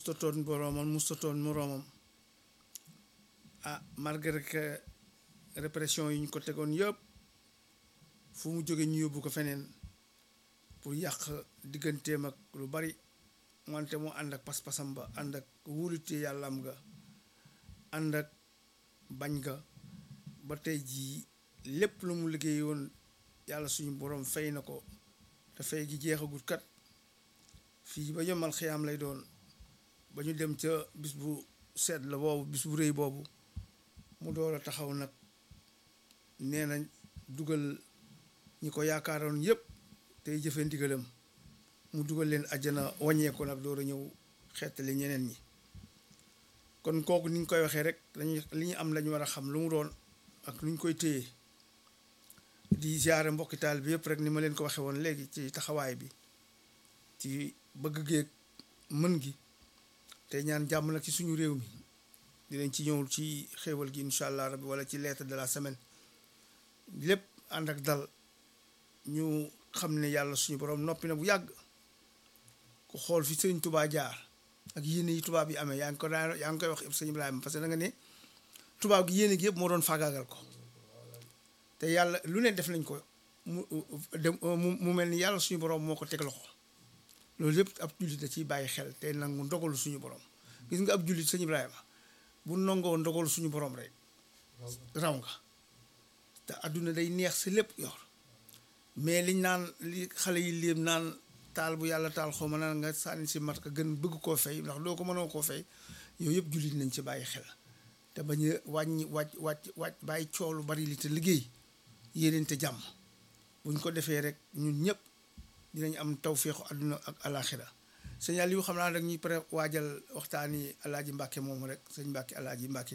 mustatoon boroomam mustatoon moroomam ah malgré que répression yi ñu ko tegoon yëpp fu mu jóge ñu yóbbu ko feneen pour yàq digganteem ak lu bari wante mu ànd ak pas-pasam ba ànd ak wóolute yàlla am nga ànd ak bañ nga ba tey jii lépp lu mu liggéey woon yàlla suñu borom fay na ko te fay gi jeexagut kat fii ba yomal xiyaam lay doon ba ñu dem ca bis bu sedd la boobu bis bu rëy boobu mu door a taxaw nag nee na dugal ñi ko yaakaaroon yépp tey jëfe ndigalam mu dugal leen àjjana wàññeeku nag door a ñëw xeetali ñeneen ñi kon kooku ni ñu koy waxee rek dañuy li ñu am lañu war a xam lu mu doon ak lu ñu koy téye di ziare mbokki taal bi yëpp rek ni ma leen ko waxee woon léegi ci taxawaay bi ci bëgg géeg mën gi te ñaan jàmm nag ci suñu réew mi dinañ ci ñëwul ci xéewal gi incha allah rabbi wala ci lettre de la semaine lépp ànd ak dal ñu xam ne yàlla suñu borom noppi na bu yàgg ku xool fi sëriñ tubaa jaar ak yéene yi tubaab yi amee yaa ngi ko daan yaa ngi koy wax sëñ Ibrahima parce que da nga ne tubaab gi yéene gi yëpp moo doon faagaagal ko te yàlla lu ne def nañ ko mu mu mel ni yàlla suñu borom moo ko teg loxo loolu yëpp ab jullit da ciy bàyyi xel te nangu ndogalu suñu borom gis nga ab jullit sëñ Ibrahima bu nangoo ndogalu suñu borom rek raw nga te adduna day neex si lépp yor mais liñ naan li xale yi léem naan taal bu yàlla taal xaw ma naan nga sànni si mat ka gën bëgg koo fay ndax doo ko mënoo koo fay yooyu yëpp jullit nañ ci bàyyi xel te bañ a wàññi wàcc wàcc wàcc bàyyi coolu bari li te liggéey yéeneen te jàmm buñ ko defee rek ñun ñëpp dinañ am tawféexu àdduna ak alaxira sëñ yu xam naa rek ñuy pare waajal waxtaani alaaji Mbàkke moomu rek sëñ Mbàkke alaaji Mbàkke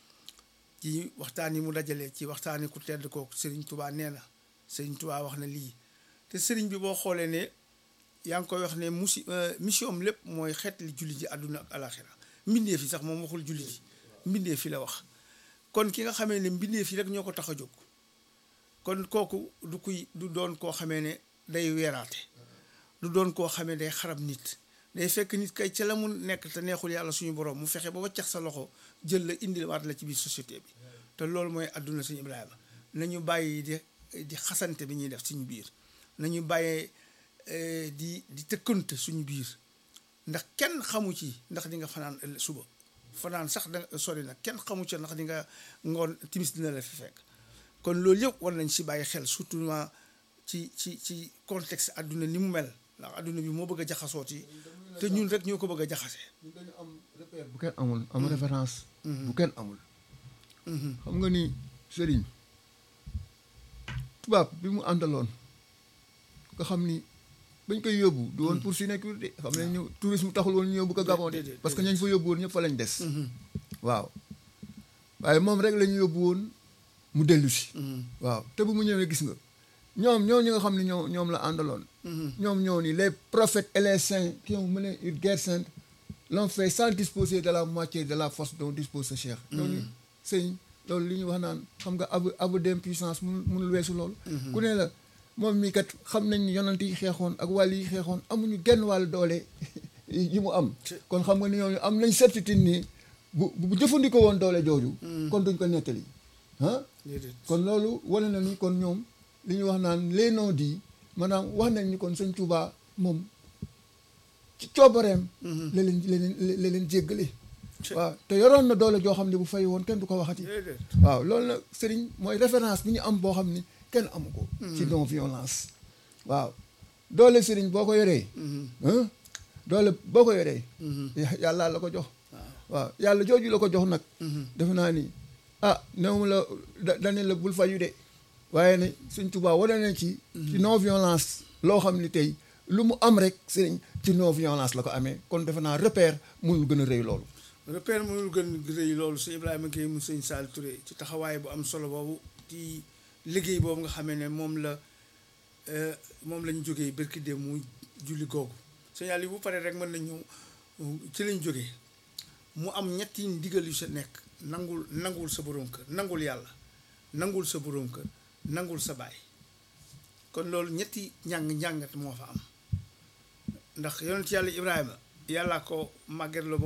ci waxtaan yi mu dajalee ci waxtaani ku tedd kooku sëriñ Tubaa nee na sëriñ Tubaa wax na lii te sëriñ bi boo xoolee ne yaa ngi koy wax ne musi mission am lépp mooy xeetli jullit yi àdduna ak alaxira mbindeef yi sax moom waxul jullit yi mbindeef yi la wax kon ki nga xamee ne mbindeef yi rek ñoo ko tax a jóg kon kooku du kuy du doon koo xamee ne day weeraate du doon koo xamee day xarab nit day fekk nit kay ca la mu nekk te neexul yàlla suñu borom mu fexe ba waccax sa loxo jël la indiwaat la ci biir société bi te loolu mooy àdduna suñu Ibrahima nañu bàyyi di di xasante bi ñuy def suñu biir nañu bàyyee di di tëkkante suñu biir ndax kenn xamu ci ndax di nga fanaan suba fanaan sax da sori nag kenn xamu ci ndax di nga ngoon timis dina la fi fekk kon loolu yëpp war nañ si bàyyi xel surtout ci ci ci contexte àdduna ni mu mel ndax àdduna bi moo bëgg a jaxasooti te ñun rek ñoo ko bëgg a jaxase ñun dañu am repère bu kenn amul am référence bu kenn amul xam nga ni sëriñ tubaab bi mu àndaloon nga xam ni bañ koy yóbbu du woon pour sécurité xam ne ñu tourisme taxul woon ñu yóbbu ko Gabon de parce que ñañ fa yóbbu woon ñëpp fa lañ des waaw waaye moom rek la ñu yóbbu woon mu dellu si waaw te bu mu ñëwee gis nga ñoom ñoo ñi nga xam ne ñoo ñoom la àndaloon ñoom ñoo ni les prophètes et les saints qui ont mené une guerre sainte l'ont fait sans disposer de la moitié de la force dont dispose ce cheikh ñooñu sëñ loolu li ñu wax naan xam nga abu abu d'impuissance munul munul weesu loolu ku ne la moom mii kat xam nañ ni yonent yi xeexoon ak wàll yi xeexoon amuñu genn wàll doole yi mu am kon xam nga ni ñooñu am nañ certitude nii bu bu jëfandikoo woon doole jooju kon duñ ko nettali ah kon loolu wane na ni kon ñoom li ñu wax naan les non dits maanaam wax nañ ni kon sëñ Touba moom ci coobareem la leen la leen la leen jéggale waaw te yoroon na doole joo xam ne bu fay woon kenn du ko waxati waaw loolu nag sëriñ mooy référence bi ñu am boo xam ni kenn amu ko ci non violence waaw doole sëriñ boo ko yoree doole boo ko yoree yàlla la ko jox waaw yàlla jooju la ko jox nag defe naa ni ah néew la dane la bul fayu de waaye ne sëñ Tuubaa wane na ci ci non violence loo xam ni tey lu mu am rek sëriñ ci non violence la ko amee kon defe naa repère mënul gën a rëy loolu repère mënul gën a rëy loolu sëñ Ibrahima Gueye mu sëñ Sall Touré ci taxawaay bu am solo boobu ci liggéey boobu nga xamee ne moom la moom lañ jógee barki dem mu julli googu sëñ Aliou bu paree rek mën nañ ñëw ci lañ jógee mu am ñetti ndigal yu sa nekk nangul nangul sa boroom kër nangul yàlla nangul sa boroom kër nangul sa baay kon loolu ñetti njàng njàngat moo fa am ndax yonent yàlla Ibrahima yàllaa ko màgget la